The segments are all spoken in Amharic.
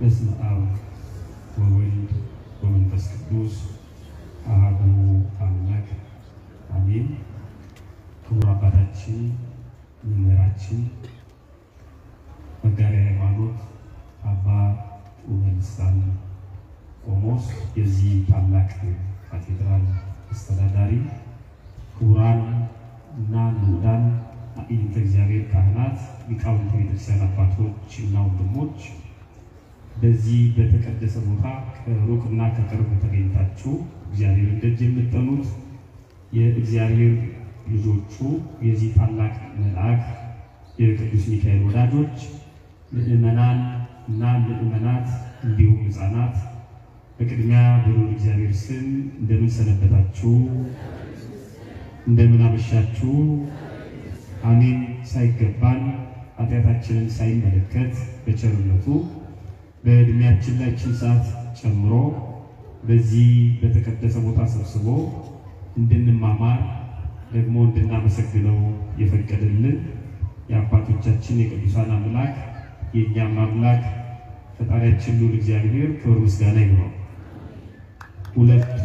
በስመ አብ ወወልድ ወመንፈስ ቅዱስ አሐዱ አምላክ አሜን። ክቡር አባታችን መምህራችን መጋቤ ሃይማኖት አባ ጡመ ልሳን ቆሞስ የዚህ ታላቅ ካቴድራል አስተዳዳሪ፣ ክቡራን እና ንዑዳን አዕይንተ እግዚአብሔር ካህናት፣ ሊቃውንተ ቤተክርስቲያን አባቶች እና ወንድሞች በዚህ በተቀደሰ ቦታ ከሩቅና ከቅርብ ተገኝታችሁ እግዚአብሔርን ደጅ የምትጠኑት የእግዚአብሔር ልጆቹ የዚህ ታላቅ መልአክ የቅዱስ ሚካኤል ወዳጆች ምዕመናን እና ምዕመናት እንዲሁም ሕፃናት በቅድሚያ በልዑል እግዚአብሔር ስም እንደምን ሰነበታችሁ? እንደምን አመሻችሁ? አሜን። ሳይገባን ኃጢአታችንን ሳይመለከት በቸርነቱ በእድሜያችን ላይ ችን ሰዓት ጨምሮ በዚህ በተቀደሰ ቦታ ሰብስቦ እንድንማማር ደግሞ እንድናመሰግነው የፈቀደልን የአባቶቻችን የቅዱሳን አምላክ የእኛም አምላክ ፈጣሪያችን ልዑል እግዚአብሔር ክብር ምስጋና ይግባው። ሁለቱ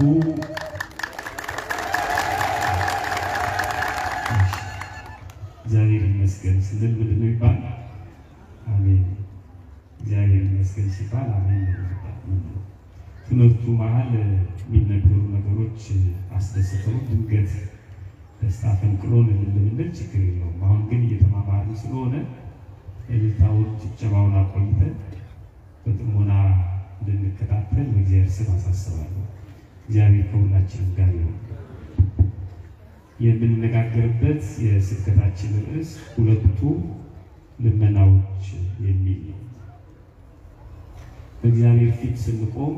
እግዚአብሔር ይመስገን ስንል ምንድን ነው ይባል? አሜን። እግዚአብሔር ይመስገን ሲባል አሜን ነው። ትምህርቱ መሀል የሚነገሩ ነገሮች አስደስተው ድንገት ደስታ ፈንቅሎን ልንል ችግር የለውም። አሁን ግን እየተማማሩ ስለሆነ እልልታውን ጭብጨባውን አቆይተን በጥሞና እንድንከታተል በእግዚአብሔር ስም አሳስባለሁ። እግዚአብሔር ከሁላችንም ጋር ይሁን። የምንነጋገርበት የስብከታችን ርዕስ ሁለቱ ልመናዎች የሚል ነው። በእግዚአብሔር ፊት ስንቆም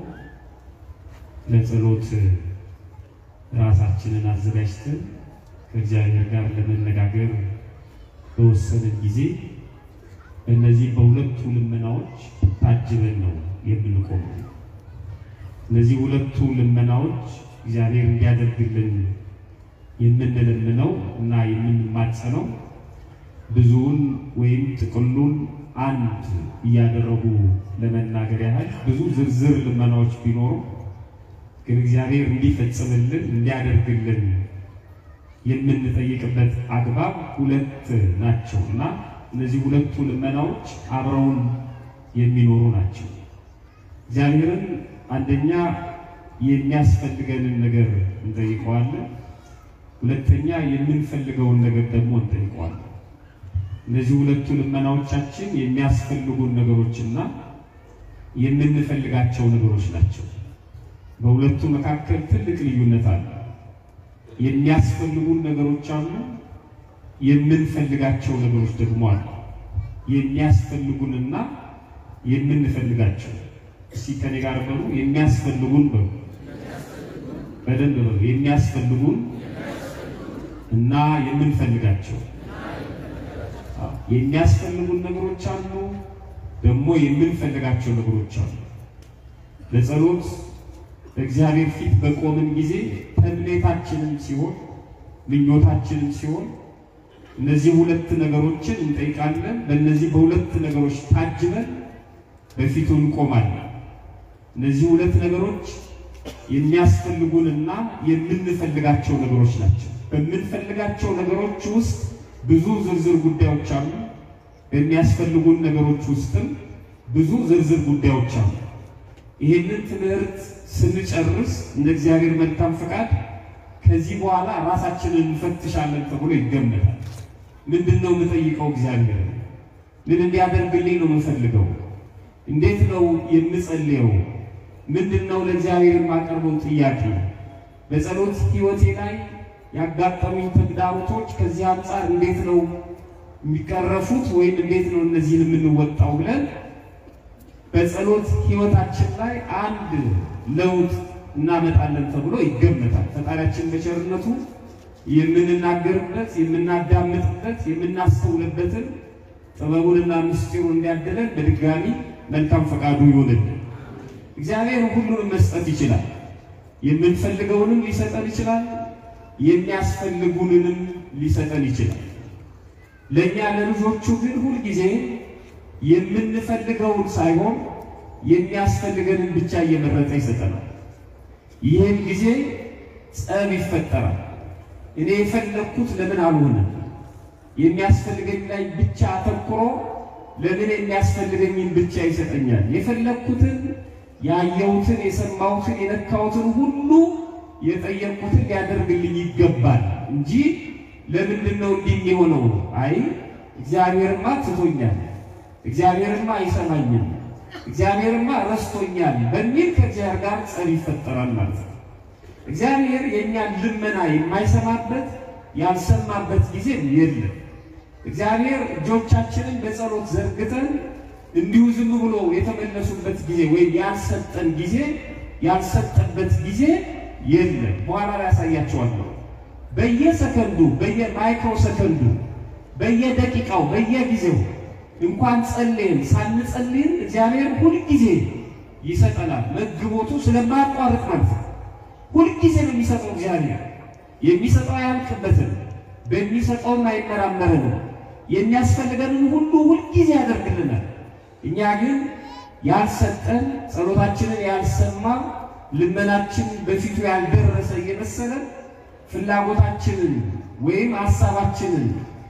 ለጸሎት ራሳችንን አዘጋጅተን ከእግዚአብሔር ጋር ለመነጋገር በወሰንን ጊዜ እነዚህ በሁለቱ ልመናዎች ታጅበን ነው የምንቆመው። እነዚህ ሁለቱ ልመናዎች እግዚአብሔር እንዲያደርግልን የምንለምነው እና የምንማጸነው ብዙውን ወይም ጥቅሉን አንድ እያደረጉ ለመናገር ያህል ብዙ ዝርዝር ልመናዎች ቢኖሩ ግን እግዚአብሔር እንዲፈጽምልን እንዲያደርግልን የምንጠይቅበት አግባብ ሁለት ናቸው እና እነዚህ ሁለቱ ልመናዎች አብረውን የሚኖሩ ናቸው። እግዚአብሔርን አንደኛ የሚያስፈልገንን ነገር እንጠይቀዋለን፣ ሁለተኛ የምንፈልገውን ነገር ደግሞ እንጠይቀዋለን። እነዚህ ሁለቱ ልመናዎቻችን የሚያስፈልጉን ነገሮችና የምንፈልጋቸው ነገሮች ናቸው። በሁለቱ መካከል ትልቅ ልዩነት አለ። የሚያስፈልጉን ነገሮች አሉ፣ የምንፈልጋቸው ነገሮች ደግሞ አሉ። የሚያስፈልጉንና የምንፈልጋቸው እስቲ ከኔ ጋር በሉ። የሚያስፈልጉን በሉ፣ በደንብ በሉ። የሚያስፈልጉን እና የምንፈልጋቸው የሚያስፈልጉን ነገሮች አሉ፣ ደግሞ የምንፈልጋቸው ነገሮች አሉ። ለጸሎት በእግዚአብሔር ፊት በቆምን ጊዜ ተምኔታችንም ሲሆን ምኞታችንም ሲሆን እነዚህ ሁለት ነገሮችን እንጠይቃለን። በእነዚህ በሁለት ነገሮች ታጅበን በፊቱ እንቆማለን። እነዚህ ሁለት ነገሮች የሚያስፈልጉንና የምንፈልጋቸው ነገሮች ናቸው። በምንፈልጋቸው ነገሮች ውስጥ ብዙ ዝርዝር ጉዳዮች አሉ። በሚያስፈልጉን ነገሮች ውስጥም ብዙ ዝርዝር ጉዳዮች አሉ። ይህንን ትምህርት ስንጨርስ እንደ እግዚአብሔር መልካም ፈቃድ ከዚህ በኋላ ራሳችንን እንፈትሻለን ተብሎ ይገመታል። ምንድን ነው የምጠይቀው? እግዚአብሔር ምን እንዲያደርግልኝ ነው የምፈልገው? እንዴት ነው የምጸልየው? ምንድን ነው ለእግዚአብሔር የማቀርበው ጥያቄ? በጸሎት ሕይወቴ ላይ ያጋጠሙኝ ተግዳሮቶች ከዚህ አንጻር እንዴት ነው የሚቀረፉት? ወይም እንዴት ነው እነዚህን የምንወጣው ብለን በጸሎት ሕይወታችን ላይ አንድ ለውጥ እናመጣለን ተብሎ ይገመታል። ፈጣሪያችን በቸርነቱ የምንናገርበት፣ የምናዳምጥበት፣ የምናስተውልበትን ጥበቡንና ምስጢሩን እንዲያደለን በድጋሚ መልካም ፈቃዱ ይሆንልን። እግዚአብሔር ሁሉንም መስጠት ይችላል። የምንፈልገውንም ሊሰጠን ይችላል። የሚያስፈልጉንንም ሊሰጠን ይችላል። ለእኛ ለልጆቹ ግን ሁልጊዜ የምንፈልገውን ሳይሆን የሚያስፈልገንን ብቻ እየመረጠ ይሰጠናል። ይህም ጊዜ ጸብ ይፈጠራል። እኔ የፈለግኩት ለምን አልሆነም? የሚያስፈልገኝ ላይ ብቻ አተኩሮ ለምን የሚያስፈልገኝን ብቻ ይሰጠኛል? የፈለግኩትን ያየሁትን፣ የሰማሁትን፣ የነካሁትን ሁሉ የጠየቅኩትን ሊያደርግልኝ ይገባል እንጂ ለምንድን ነው እንዲህ የሆነው? አይ እግዚአብሔርማ ትቶኛል፣ እግዚአብሔርማ አይሰማኝም፣ እግዚአብሔርማ ረስቶኛል በሚል ከእግዚአብሔር ጋር ጸብ ይፈጠራል ማለት ነው። እግዚአብሔር የእኛን ልመና የማይሰማበት ያልሰማበት ጊዜ የለም። እግዚአብሔር እጆቻችንን በጸሎት ዘርግተን እንዲሁ ዝም ብሎ የተመለሱበት ጊዜ ወይም ያልሰጠን ጊዜ ያልሰጠበት ጊዜ የለም። በኋላ ላይ ያሳያቸዋለሁ። በየሰከንዱ በየማይክሮ ሰከንዱ በየደቂቃው በየጊዜው እንኳን ጸልየን ሳንጸልይን እግዚአብሔር ሁልጊዜ ይሰጠናል። መግቦቱ ስለማያቋርጥ ማለት ነው። ሁልጊዜ ነው የሚሰጠው። እግዚአብሔር የሚሰጠው አያልቅበትም፣ በሚሰጠውም አይመራመረንም። የሚያስፈልገንን ሁሉ ሁልጊዜ ያደርግልናል። እኛ ግን ያልሰጠን ጸሎታችንን ያልሰማ ልመናችን በፊቱ ያልደረሰ እየመሰለን ፍላጎታችንን ወይም ሀሳባችንን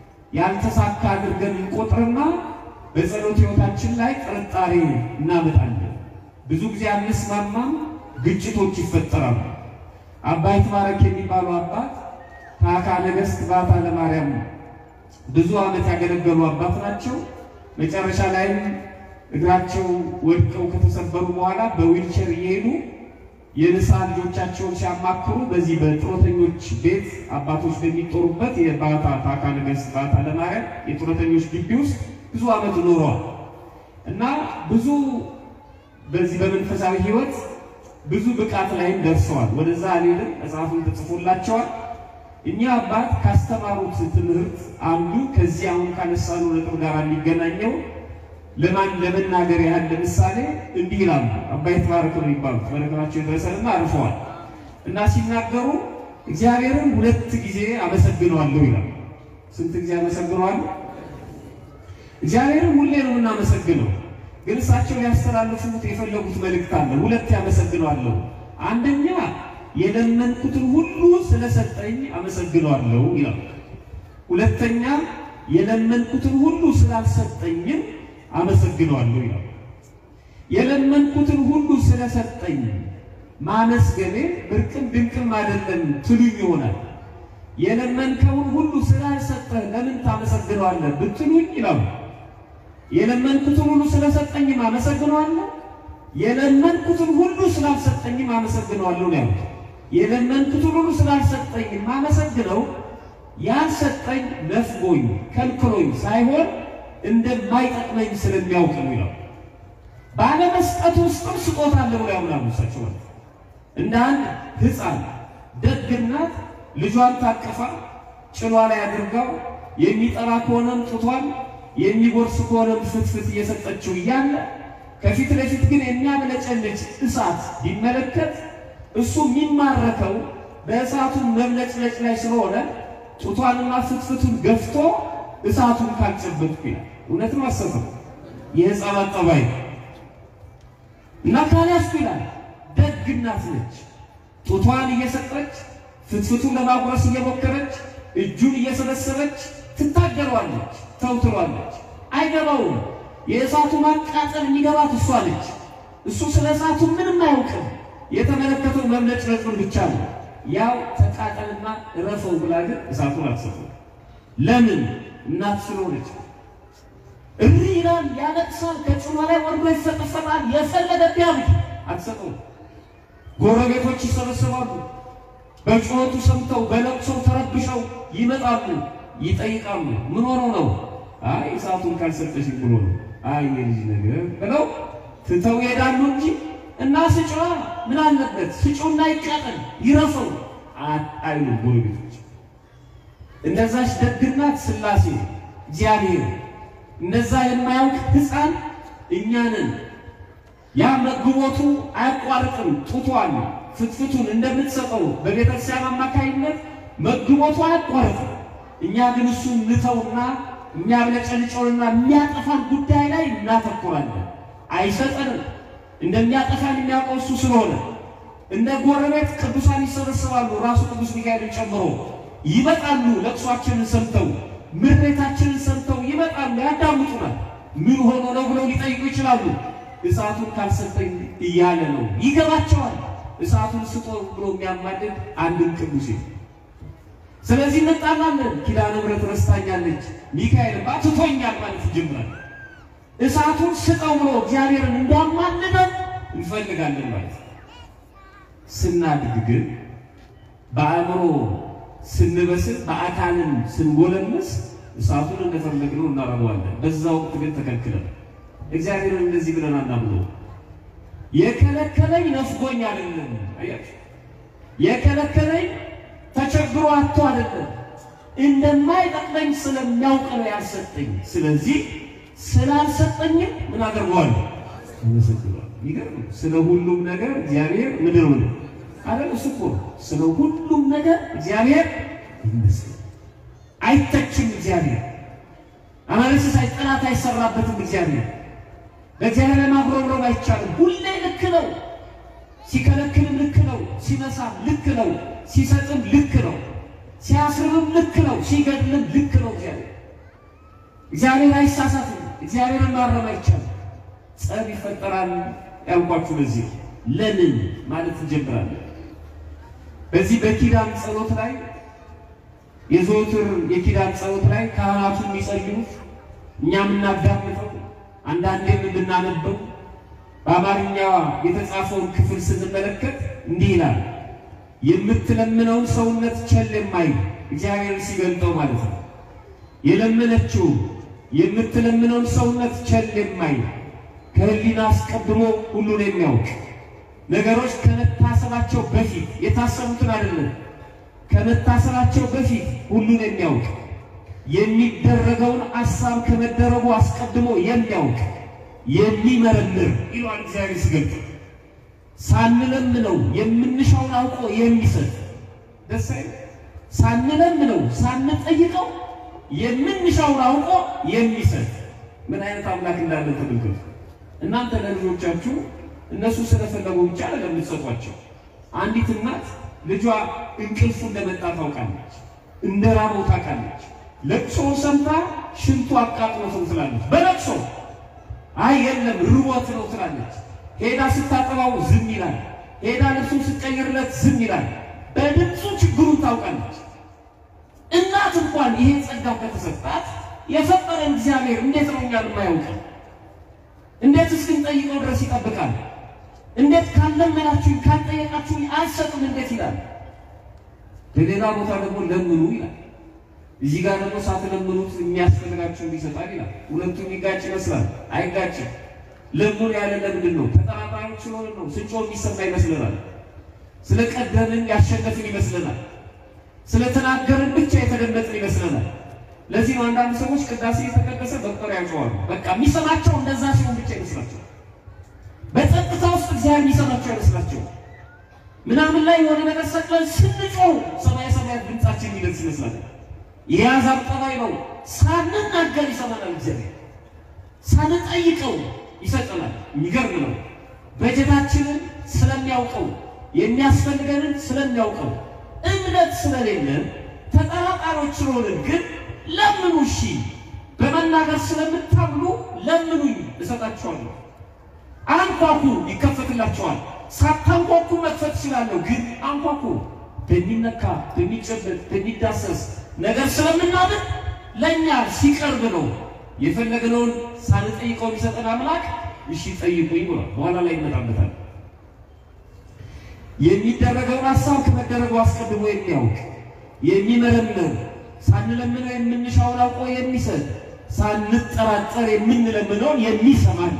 ያልተሳካ አድርገን እንቆጥርና በጸሎት ሕይወታችን ላይ ጥርጣሬ እናመጣለን። ብዙ ጊዜ አንስማማም፣ ግጭቶች ይፈጠራሉ። አባ ይትባረክ የሚባሉ አባት ታካ ነገሥት ባታ ለማርያም ብዙ ዓመት ያገለገሉ አባት ናቸው። መጨረሻ ላይም እግራቸው ወድቀው ከተሰበሩ በኋላ በዊልቸር እየሄዱ የንስሐ ልጆቻቸውን ሲያማክሩ በዚህ በጡረተኞች ቤት አባቶች በሚጦሩበት የባታ ታካ ነገሥት ባታ ለማርያም የጡረተኞች ግቢ ውስጥ ብዙ ዓመት ኖረዋል እና ብዙ በዚህ በመንፈሳዊ ሕይወት ብዙ ብቃት ላይም ደርሰዋል። ወደዛ አልሄድም፣ መጽሐፉን ተጽፎላቸዋል። እኛ አባት ካስተማሩት ትምህርት አንዱ ከዚህ አሁን ካነሳነው ነጥብ ጋር የሚገናኘው ለማን ለመናገር ያህል ለምሳሌ እንዲህ ይላሉ። አባ ይትባረክ ነው የሚባሉት በነገራቸው የደረሰንና አርፈዋል እና ሲናገሩ እግዚአብሔርን ሁለት ጊዜ አመሰግነዋለሁ ይላሉ። ስንት ጊዜ አመሰግነዋለሁ? እግዚአብሔርን ሁሌ ነው የምናመሰግነው፣ ግን እሳቸው ሊያስተላልፉት የፈለጉት መልእክት አለ። ሁለት ያመሰግነዋለሁ። አንደኛ የለመንኩትን ሁሉ ስለሰጠኝ አመሰግነዋለሁ ይላሉ። ሁለተኛ የለመንኩትን ሁሉ ስላልሰጠኝም አመሰግነዋለሁ ይላል። የለመንኩትን ሁሉ ስለሰጠኝ ማመስገኔ ብርቅም ድንቅም አይደለም ትሉኝ ይሆናል። የለመንከውን ሁሉ ስላልሰጠህ ለምን ታመሰግነዋለህ ብትሉኝ ይላሉ። የለመንኩትን ሁሉ ስለሰጠኝም አመሰግነዋለሁ፣ የለመንኩትን ሁሉ ስላልሰጠኝም አመሰግነዋለሁ ነው ያሉት። የለመንኩትን ሁሉ ስላልሰጠኝም አመሰግነው ያልሰጠኝ ነፍጎኝ ከልክሎኝ ሳይሆን እንደማይጠቅመኝ ስለሚያውቅ ነው ይላል። ባለመስጠት ውስጥም ስጦታ አለ ብሎ ያምናሉ እሳቸው ማለት እንደ አንድ ሕፃን ደግ እናት ልጇን ታቅፋ ጭኗ ላይ አድርጋው የሚጠራ ከሆነም ጡቷን የሚጎርስ ከሆነም ፍትፍት እየሰጠችው እያለ ከፊት ለፊት ግን የሚያብለጨልጭ እሳት ቢመለከት እሱ የሚማረከው በእሳቱ መብለጭለጭ ላይ ስለሆነ ጡቷንና ፍትፍቱን ገፍቶ እሳቱን ካልጨበጥኩ ይላል። እውነትም አሰበው የሕፃናት ጠባይ እና ካልያዝኩ ይላል። ደግ እናት ነች። ጡቷን እየሰጠች ፍትፍቱን ለማጉረስ እየሞከረች እጁን እየሰበሰበች ትታገለዋለች፣ ተውትሏለች። አይገባውም። የእሳቱ ማቃጠል የሚገባት እሷ ነች። እሱ ስለ እሳቱ ምንም አያውቅም። የተመለከተው መብለጭለጩን ብቻ ነው። ያው ተቃጠልና እረፈው ብላ ግን እሳቱን አትሰጠው። ለምን? እናት ስለሆነች። እሪ ይላል፣ ያለቅሳል፣ ከጭኗ ላይ ወርዶ ይፈጠፈጣል። የፈለገ ቢያብድ አትሰጠው። ጎረቤቶች ይሰበሰባሉ። በጩኸቱ ሰምተው በለቅሶው ተረብሸው ይመጣሉ፣ ይጠይቃሉ። ምን ሆኖ ነው? አይ እሳቱን ካልሰጠሽ ብሎ ነው። አይ የልጅ ነገር ብለው ትተው ይሄዳሉ እንጂ እና ስጭዋ ምን አለበት ስጩና ይቃጠል ይረፈው አይሉ ጎረቤቶች። እንደዛች ደግናት ሥላሴ እግዚአብሔር እነዛ የማያውቅ ሕፃን እኛንን ያ መግቦቱ አያቋርጥም። ጡቷን ፍትፍቱን እንደምትሰጠው በቤተክርስቲያን አማካይነት መግቦቱ አያቋርጥም። እኛ ግን እሱን ንተውና የሚያብለጨልጨውንና የሚያጠፋን ጉዳይ ላይ እናተኩራለን። አይሰጠንም። እንደሚያጠፋን የሚያውቀው እሱ ስለሆነ እንደ ጎረቤት ቅዱሳን ይሰበሰባሉ። ራሱ ቅዱስ ሚካኤልን ጨምሮ ይመጣሉ። ለቅሷችንን ሰምተው ምሬታችንን ሰምተው ይመጣሉ፣ ያዳምጡናል። ምን ሆኖ ነው ብለው ሊጠይቁ ይችላሉ። እሳቱን ካልሰጠኝ እያለ ነው። ይገባቸዋል። እሳቱን ስጦ ብሎ የሚያማድድ አንድም ቅዱስ የለም። ስለዚህ እንጣላለን። ኪዳነ ምሕረት ረስታኛለች፣ ሚካኤል ባትቶኛል ማለት ይጀምራል። እሳቱን ስጠው ብሎ እግዚአብሔርን እንዲያማልደን እንፈልጋለን ማለት ነው። ስናድግ ግን በአእምሮ ስንበስል በአካልን ስንጎለምስ እሳቱን እንደፈለግነው እናረገዋለን። በዛ ወቅት ግን ተከልክለን እግዚአብሔርን እንደዚህ ብለን አናምነው። የከለከለኝ ነፍጎኝ አይደለም። አያችሁ፣ የከለከለኝ ተቸግሮ አጥቶ አይደለም፣ እንደማይጠቅመኝ ስለሚያውቅ ነው ያልሰጠኝ። ስለዚህ ስላልሰጠኝም ምን አደርገዋለሁ? አመሰግናለሁ። ይገርም። ስለ ሁሉም ነገር እግዚአብሔር ምድር ምን አለ እሱ እኮ ስለ ሁሉም ነገር እግዚአብሔር ይመስገን። አይተችም እግዚአብሔር አማልክት ሳይ ጠላት አይሰራበትም እግዚአብሔር ለእግዚአብሔር ለማጉረምረም አይቻልም። ሁሌ ልክ ነው። ሲከለክልም ልክ ነው። ሲነሳም ልክ ነው። ሲሰጥም ልክ ነው። ሲያስርብም ልክ ነው። ሲገድልም ልክ ነው። እግዚአብሔር እግዚአብሔር አይሳሳትም። እግዚአብሔርን ማረም አይቻልም። ጸብ ይፈጠራል ያልኳችሁ ለዚህ ለምን ማለት እንጀምራለን። በዚህ በኪዳን ጸሎት ላይ የዘወትር የኪዳን ጸሎት ላይ ካህናቱ የሚጸልዩት እኛ የምናዳምጠው አንዳንዴም የምናነበው በአማርኛ የተጻፈውን ክፍል ስንመለከት እንዲህ ይላል። የምትለምነውን ሰውነት ቸል የማይል እግዚአብሔርን ሲገልጠው ማለት ነው። የለመነችው የምትለምነውን ሰውነት ቸል የማይል ከሕሊና አስቀድሞ ሁሉን የሚያውቅ ነገሮች ከመታሰባቸው በፊት የታሰቡትን አይደለም፣ ከመታሰባቸው በፊት ሁሉን የሚያውቅ የሚደረገውን አሳብ ከመደረጉ አስቀድሞ የሚያውቅ የሚመረምር ይለዋል እግዚአብሔር ሲገልጥ። ሳንለምነው የምንሻውን አውቆ የሚሰጥ ደስ አይልም? ሳንለምነው ሳንጠይቀው የምንሻውን አውቆ የሚሰጥ ምን አይነት አምላክ እንዳለን ተመልከቱ። እናንተ ለልጆቻችሁ እነሱ ስለፈለጉ ብቻ አይደለም የምትሰጧቸው። አንዲት እናት ልጇ እንቅልፉ እንደመጣ ታውቃለች፣ እንደ ራበው ታውቃለች። ለቅሶ ሰምታ ሽንቱ አቃጥሎት ነው ትላለች። በለቅሶ አይ የለም ርቦት ነው ትላለች። ሄዳ ስታጠባው ዝም ይላል። ሄዳ ልብሱን ስትቀይርለት ዝም ይላል። በድምፁ ችግሩን ታውቃለች። እናት እንኳን ይሄ ጸጋ ከተሰጣት የፈጠረን እግዚአብሔር እንዴት ነው እኛን የማያውቅ? እንዴት እስክንጠይቀው ድረስ ይጠብቃል? እንዴት ካለመናችሁኝ ካልጠየቃችሁኝ አልሰጥም እንዴት ይላል? በሌላ ቦታ ደግሞ ለምኑ ይላል። እዚህ ጋር ደግሞ ሳትለምኑት የሚያስፈልጋችሁን ይሰጣል ይላል። ሁለቱም የሚጋጭ ይመስላል፣ አይጋጭም። ለምኑ ያለ ለምንድን ነው? ተጠራጣሪዎች ስለሆነ ነው። ስንጮህ የሚሰማ ይመስለናል። ስለቀደምን ያሸነፍን ይመስለናል። ስለተናገርን ብቻ የተደመጥን ይመስለናል። ለዚህ ነው አንዳንድ ሰዎች ቅዳሴ የተቀደሰ በቁጥር ያውቀዋሉ። በቃ የሚሰማቸው እንደዛ ሲሆን ብቻ ይመስላቸው። በጸጥታ ውስጥ እግዚአብሔር የሚሰማቸው አይመስላቸው። ምናምን ላይ የሆነ ነገር ሰቅለን ስንጮህ ሰማይ ሰማያት ድምጻችን የሚደርስ ይመስላል። የያዛብ ጠባይ ነው። ሳንናገር ይሰማናል እግዚአብሔር፣ ሳንጠይቀው ይሰጠናል። የሚገርም ነው። በጀታችንን ስለሚያውቀው የሚያስፈልገንን ስለሚያውቀው እምነት ስለሌለን ተጠራጣሪዎች ስለሆንን ግን ለምኑ እሺ፣ በመናገር ስለምታምኑ ለምኑኝ እሰጣችኋለሁ። አንኳኩ ይከፈትላችኋል። ሳታንኳኩ መክፈት እችላለሁ፣ ግን አንኳኩ። በሚነካ በሚጨበጥ በሚዳሰስ ነገር ስለምናምን ለእኛ ሲቀርብ ነው የፈለግነውን ሳንጠይቀው የሚሰጠን አምላክ እሺ ጠይቁኝ ብሏል። በኋላ ላይ ይመጣበታል። የሚደረገውን ሀሳብ ከመደረጉ አስቀድሞ የሚያውቅ የሚመረምር ሳንለምነው የምንሻውን አውቆ የሚሰጥ ሳንጠራጠር የምንለምነውን የሚሰማን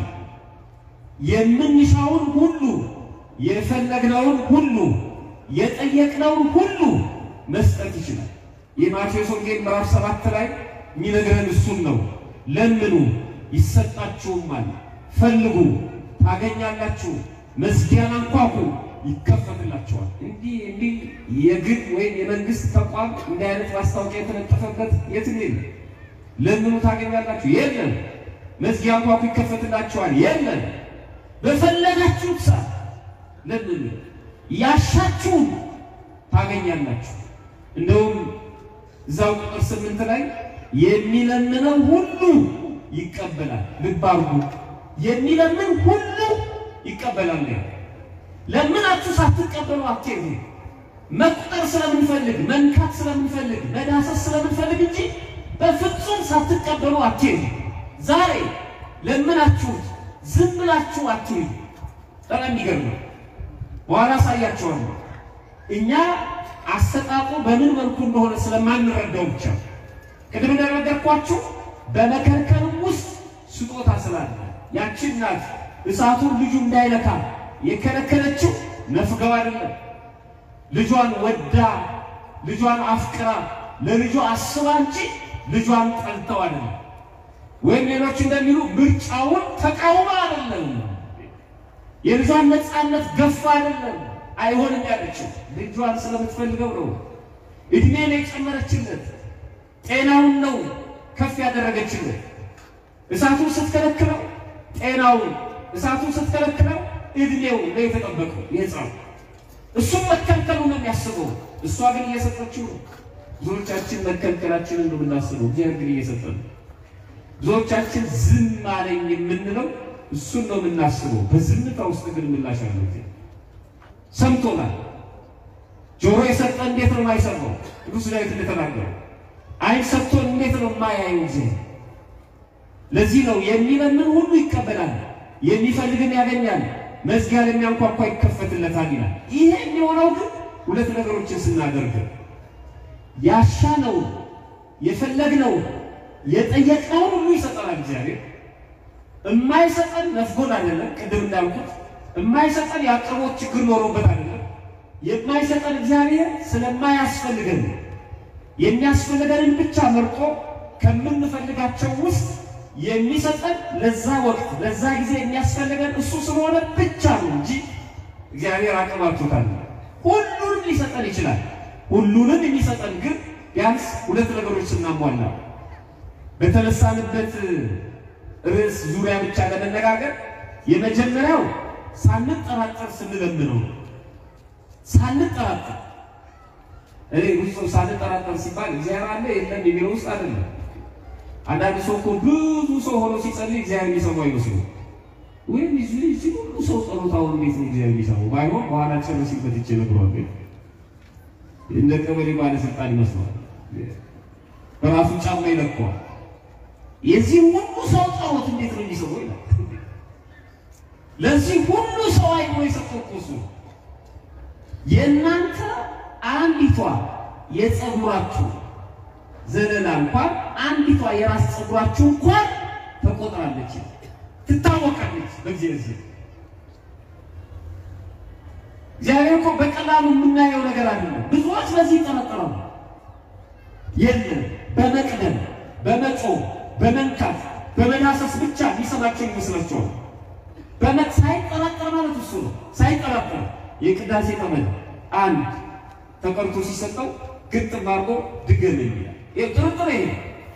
የምንሻውን ሁሉ የፈለግነውን ሁሉ የጠየቅነውን ሁሉ መስጠት ይችላል። የማቴዎስ ወንጌል ምዕራፍ ሰባት ላይ የሚነግረን እሱን ነው። ለምኑ ይሰጣችሁማል፣ ፈልጉ ታገኛላችሁ፣ መዝጊያን አንኳኩ ይከፈትላቸዋል። እንዲህ እንዲህ የግል ወይም የመንግስት ተቋም እንዲህ አይነት ማስታወቂያ የተለጠፈበት የትም የለም። ለምኑ ታገኛላችሁ የለም። መዝጊያ አንኳኩ ይከፈትላቸዋል የለም። በፈለጋችሁት ሰዓት ለምን ያሻችሁን ታገኛላችሁ። እንደውም እዛው ቁጥር ስምንት ላይ የሚለምነው ሁሉ ይቀበላል። ልብ አድርጉ፣ የሚለምን ሁሉ ይቀበላል ነው። ለምናችሁ ሳትቀበሉ አትሄዱ። መቁጠር ስለምንፈልግ፣ መንካት ስለምንፈልግ፣ መዳሰስ ስለምንፈልግ እንጂ በፍጹም ሳትቀበሉ አትሄዱ። ዛሬ ለምናችሁት ዝም ብላችሁ አትሄዱ። በጣም የሚገርም ነው። በኋላ አሳያቸዋለሁ። እኛ አሰጣጡ በምን መልኩ እንደሆነ ስለማንረዳው ብቻ ቅድም እንደነገርኳችሁ በመከልከልም ውስጥ ስጦታ ስላለ ያችን ናት እሳቱን ልጁ እንዳይነካ የከለከለችው ነፍገው አይደለም። ልጇን ወዳ ልጇን አፍቅራ ለልጇ አስባ እንጂ ልጇን ጠልተው አይደለም። ወይም ሌሎች እንደሚሉ ምርጫውን ተቃውማ አይደለም። የልጇን ነፃነት ገፋ አይደለም። አይሆንም ያለችው ልጇን ስለምትፈልገው ነው። እድሜ ነው የጨመረችለት፣ ጤናውን ነው ከፍ ያደረገችለት። እሳቱን ስትከለክለው ጤናውን፣ እሳቱን ስትከለክለው እድሜው ነው የተጠበቀው የሕፃኑ እሱም መከልከሉ ነው የሚያስበው። እሷ ግን እየሰጠችው ነው። ብዙዎቻችን መከልከላችንን ነው የምናስበው፣ እግዚአብሔር ግን እየሰጠ ነው። ብዙዎቻችን ዝም አለኝ የምንለው እሱን ነው የምናስበው። በዝምታ ውስጥ ግን ምላሽ አለው። ሰምቶናል። ጆሮ የሰጠ እንዴት ነው የማይሰማው? ቅዱስ ዳዊት እንደተናገረው ዓይን ሰጥቶን እንዴት ነው የማያየው? ጊዜ ለዚህ ነው የሚለምን ሁሉ ይቀበላል፣ የሚፈልግን ያገኛል፣ መዝጊያ ለሚያንኳኳ ይከፈትለታል ይላል። ይሄ የሚሆነው ግን ሁለት ነገሮችን ስናደርግ ያሻነውን የፈለግነውን የጠየቅነውን ሁሉ ይሰጠናል እግዚአብሔር። የማይሰጠን ነፍጎን አይደለም። ቅድም እንዳልኩት የማይሰጠን የአቅርቦት ችግር ኖሮበት አይደለም። የማይሰጠን እግዚአብሔር ስለማያስፈልገን የሚያስፈልገንን ብቻ መርጦ ከምንፈልጋቸው ውስጥ የሚሰጠን ለዛ ወቅት ለዛ ጊዜ የሚያስፈልገን እሱ ስለሆነ ብቻ ነው እንጂ እግዚአብሔር አቅም አጥቶታል። ሁሉንም ሊሰጠን ይችላል። ሁሉንም የሚሰጠን ግን ቢያንስ ሁለት ነገሮች ስናሟላ በተነሳንበት ርዕስ ዙሪያ ብቻ ለመነጋገር የመጀመሪያው ሳንጠራጠር ስንለምነው ሳንጠራጠር እኔ ብዙ ሰው ሳንጠራጠር ሲባል እግዚአብሔር አለ የለም የሚለው ውስጥ አይደለም። አንዳንድ ሰው እኮ ብዙ ሰው ሆኖ ሲጸልይ እግዚአብሔር የሚሰማው አይመስሉም። ወይም እዚህ ሁሉ ሰው ጸሎታውን እንዴት ነው እግዚአብሔር የሚሰማው? ባይሆን በኋላ ጨርሲበት ይቼ ነግሯል። እንደ ቀበሌ ባለስልጣን ይመስለዋል። በራሱ ጫማ ይለቀዋል። የዚህ ሁሉ ሰው ጸሎት እንዴት ነው የሚሰማው ይላል። ለዚህ ሁሉ ሰው አይኖ የሰጠው እኮ እሱ የእናንተ አንዲቷ የጸጉራችሁ ዘለላ እንኳን አንዲቷ የራስ ጸጉራችሁ እንኳን ተቆጥራለች፣ ትታወቃለች በእግዚአብሔር። እግዚአብሔር እኮ በቀላሉ የምናየው ነገር አይደለም። ብዙዎች በዚህ ይጠረጠራሉ። የለም በመቅደም በመጮህ በመንካት በመዳሰስ ብቻ የሚሰማቸው ይመስላቸዋል። በመት ሳይጠራጠር ማለት እሱ ነው። ሳይጠራጠር የቅዳሴ ጠመን አንድ ተቀርቶ ሲሰጠው ግጥም አድርጎ ድገም የሚላል ጥርጥር ይሄ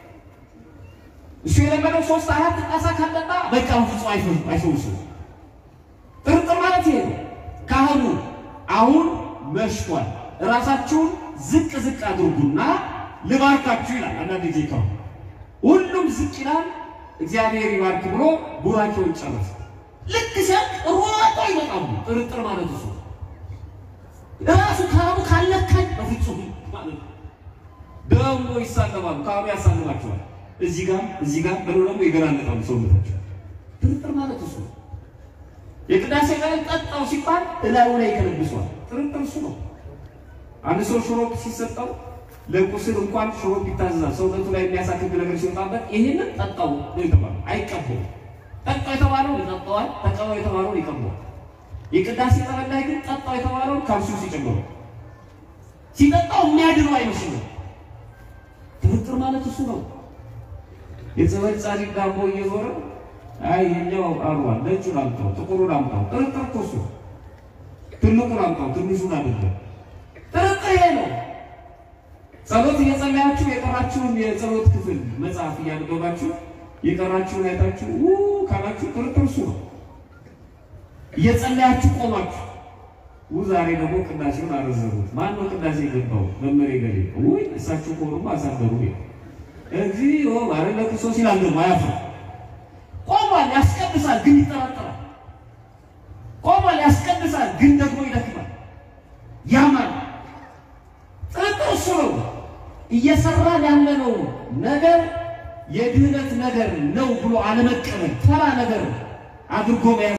እሱ የለመደው ሶስት አራት ጣሳ ካጠጣ በቃ ፍጹም አይፈውሱ። ጥርጥር ማለት ይሄ ነው። ካህኑ አሁን መሽቷል፣ ራሳችሁን ዝቅ ዝቅ አድርጉና ልባርካችሁ ይላል። አንዳንድ ጊዜ ካሁን ሁሉም ዝቅ ይላል። እግዚአብሔር ይባርክ ብሎ ቡራቸውን ጨረሰ። ልክ ሲያልቅ ሮጦ ይመጣሉ። ጥርጥር ማለት እሱ ራሱ ካህኑ ካለካኝ በፍጹም ማለት ነው። ደግሞ ይሳለማሉ። ካህኑ ያሳልማቸዋል። እዚህ ጋር እዚህ ጋር ብለው ደግሞ ይገራለጣሉ ሰውነታቸው። ጥርጥር ማለት እሱ ነው። የቅዳሴ ላይ ጠጣው ሲባል እላዩ ላይ ይከለብሷል። ጥርጥር እሱ ነው። አንድ ሰው ሽሮፕ ሲሰጠው ለቁስል እንኳን ሽሮፕ ይታዘዛል። ሰውነቱ ላይ የሚያሳክክ ነገር ሲወጣበት ይህንን ጠጣው ነው የተባለው። አይቀበውም። ጠጣው የተባለው ይጠጣዋል፣ ተቀባው የተባለው ይቀበዋል። የቅዳሴ ጠበል ላይ ግን ጠጣው የተባለው ካልሲው ሲጨምሩ ሲጠጣው የሚያድነው አይመስልም። ጥርጥር ማለት እሱ ነው። የጸበል ጻድቅ ዳቦ እየዞረ አይ ይኸኛው አሯል፣ ነጩን አምጣው፣ ጥቁሩን አምጣው። ጥርጥር እኮ እሱ ትልቁን አምጣው፣ ትንሹን አይደለም። ጥርጥር ይሄ ነው። ጸሎት እየጸለያችሁ የቀራችሁን የጸሎት ክፍል መጽሐፍ እያነበባችሁ የቀራችሁን አይታችሁ ው ካላችሁ ጥርጥር እሱ ነው። እየጸለያችሁ ቆማችሁ ዛሬ ደግሞ ቅዳሴውን አረዘሙት። ማን ነው ቅዳሴ የገባው? መመሬ ገሌ ውይ እሳቸው ከሆኑማ አሳደሩ እግዚኦ ማረነ ክርስቶስ ይላል። ደግሞ አያፍርም። ቆሟል፣ ያስቀድሳል፣ ግን ይጠራጠራል። ቆሟል፣ ያስቀድሳል፣ ግን ደግሞ ይደክማል፣ ያማል። ጥርጥር እሱ ነው። እየሰራን ያለነው ነገር የድህነት ነገር ነው ብሎ አለመቀበል ተራ ነገር አድርጎ መያዝ